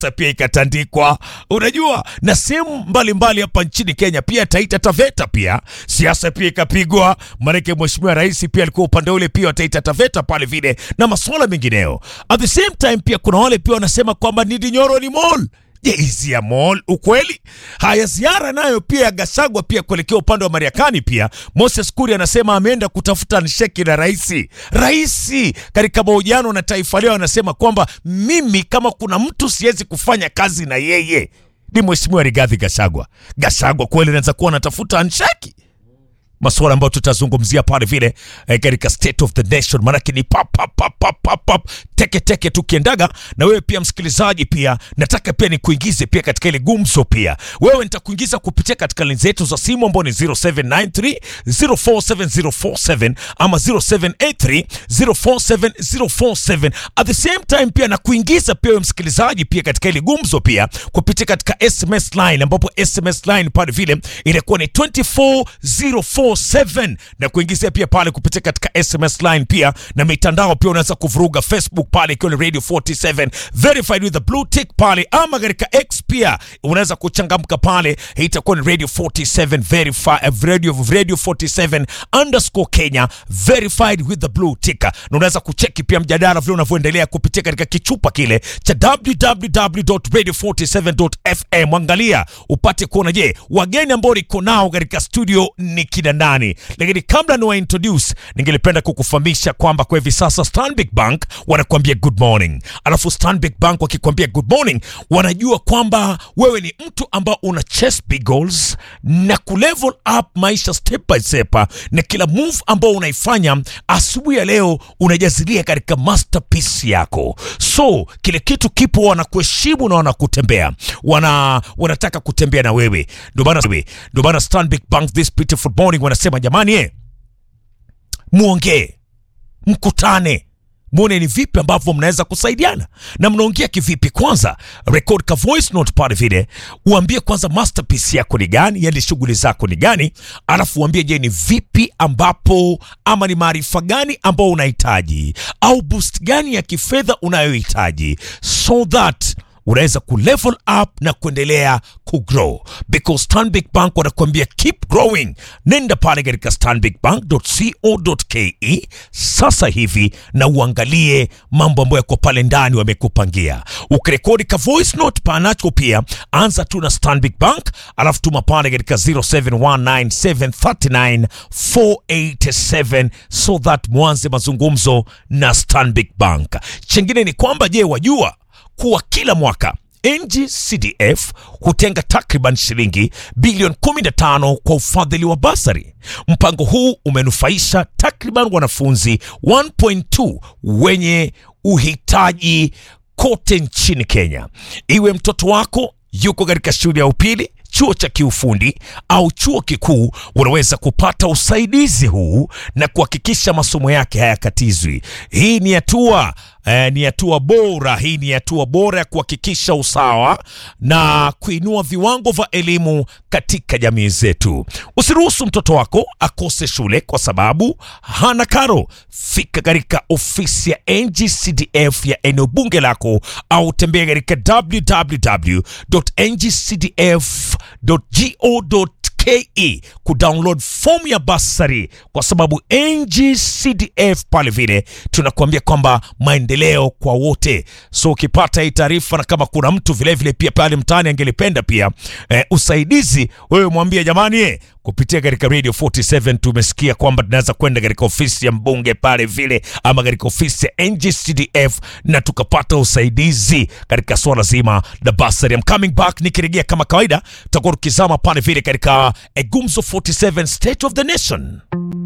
pia ikatandikwa, unajua, na sehemu mbalimbali hapa nchini Kenya, pia Taita Taveta pia siasa pia ikapigwa, maanake mheshimiwa rais pia alikuwa upande ule pia wa Taita Taveta pale vile na masuala mengineo. At the same time pia kuna wale pia wanasema kwamba Ndindi Nyoro ni mall Je, hizi ya mall ukweli? Haya, ziara nayo pia ya Gachagua pia kuelekea upande wa Marekani pia. Moses Kuria anasema ameenda kutafuta nsheki na raisi. Raisi katika mahojiano na Taifa Leo anasema kwamba mimi kama kuna mtu siwezi kufanya kazi na yeye ni mheshimiwa Rigathi Gachagua. Gachagua kweli anaweza kuwa anatafuta nsheki masuala ambayo tutazungumzia pale vile eh, katika state of the nation, maanake ni pap pap pap pap pap pap teke teke tukiendaga. Na wewe pia msikilizaji, pia nataka pia nikuingize pia katika ile gumzo pia. Wewe nitakuingiza kupitia katika lini zetu za simu ambao ni 0793 047047 ama 0783 047047. At the same time pia nakuingiza pia wewe msikilizaji pia katika ile gumzo pia kupitia katika SMS line ambapo SMS line pale vile inakuwa ni 24047 na kuingizia pia pale kupitia katika SMS line pia na mitandao pia unaweza kuvuruga Facebook pale ikiwa ni Radio 47 verified with the blue tick pale, ama katika X pia unaweza kuchangamka pale, hii itakuwa ni Radio 47 verified, Radio, Radio 47 underscore Kenya verified with the blue tick, na unaweza kucheki pia mjadala vile unavyoendelea kupitia katika kichupa kile cha www.radio47.fm. Angalia upate kuona, je, wageni ambao niko nao katika studio ni kina nani? Lakini kabla ni wa introduce, ningelipenda kukufahamisha kwamba kwa hivi sasa Stanbic Bank wanakuambia good morning, alafu Stanbic Bank wakikwambia good morning, wanajua kwamba wewe ni mtu ambao una chase big goals na kulevel up maisha step by step, na kila move ambao unaifanya asubuhi ya leo unajazilia katika masterpiece yako. So kile kitu kipo, wanakuheshimu na wanakutembea, wana wanataka kutembea na wewe. Ndio maana ndio maana Stanbic Bank this beautiful morning wanasema jamani, eh, muongee, mkutane mwone ni vipi ambavyo mnaweza kusaidiana na mnaongea kivipi. Kwanza record ka voice note pale vile, uambie kwanza masterpiece yako ni gani, yani shughuli zako ni gani, alafu uambie, je, ni vipi ambapo ama ni maarifa gani ambao unahitaji au boost gani ya kifedha unayohitaji so that unaweza kulevel up na kuendelea kugrow because Stanbic Bank wanakuambia keep growing. Nenda pale katika stanbicbank.co.ke sasa hivi na uangalie mambo ambayo yako pale ndani wamekupangia. Ukirekodi ka voice note panacho pia, anza tu na Stanbic Bank alafu tuma pale katika 0719739487 so that mwanze mazungumzo na Stanbic Bank. Chengine ni kwamba, je, wajua kuwa kila mwaka NGCDF hutenga takriban shilingi bilioni 15 kwa ufadhili wa basari. Mpango huu umenufaisha takriban wanafunzi 1.2 wenye uhitaji kote nchini Kenya. Iwe mtoto wako yuko katika shule ya upili chuo cha kiufundi au chuo kikuu, unaweza kupata usaidizi huu na kuhakikisha masomo yake hayakatizwi. Hii ni hatua eh, ni hatua bora. Hii ni hatua bora ya kuhakikisha usawa na kuinua viwango vya elimu katika jamii zetu. Usiruhusu mtoto wako akose shule kwa sababu hana karo. Fika katika ofisi ya NGCDF ya eneo bunge lako au tembea katika www.ngcdf go.ke kudownload fomu ya basari, kwa sababu NGCDF pale vile tunakuambia kwamba maendeleo kwa wote. So ukipata hii taarifa, na kama kuna mtu vilevile vile pia pale mtaani angelipenda pia eh, usaidizi, wewe mwambie jamani, eh, kupitia katika Radio 47 tumesikia kwamba tunaweza kwenda katika ofisi ya mbunge pale vile ama katika ofisi ya NGCDF na tukapata usaidizi katika swala zima la basari. I'm coming back, nikirejea kama kawaida tutakuwa tukizama pale vile katika Gumzo 47 State of the Nation.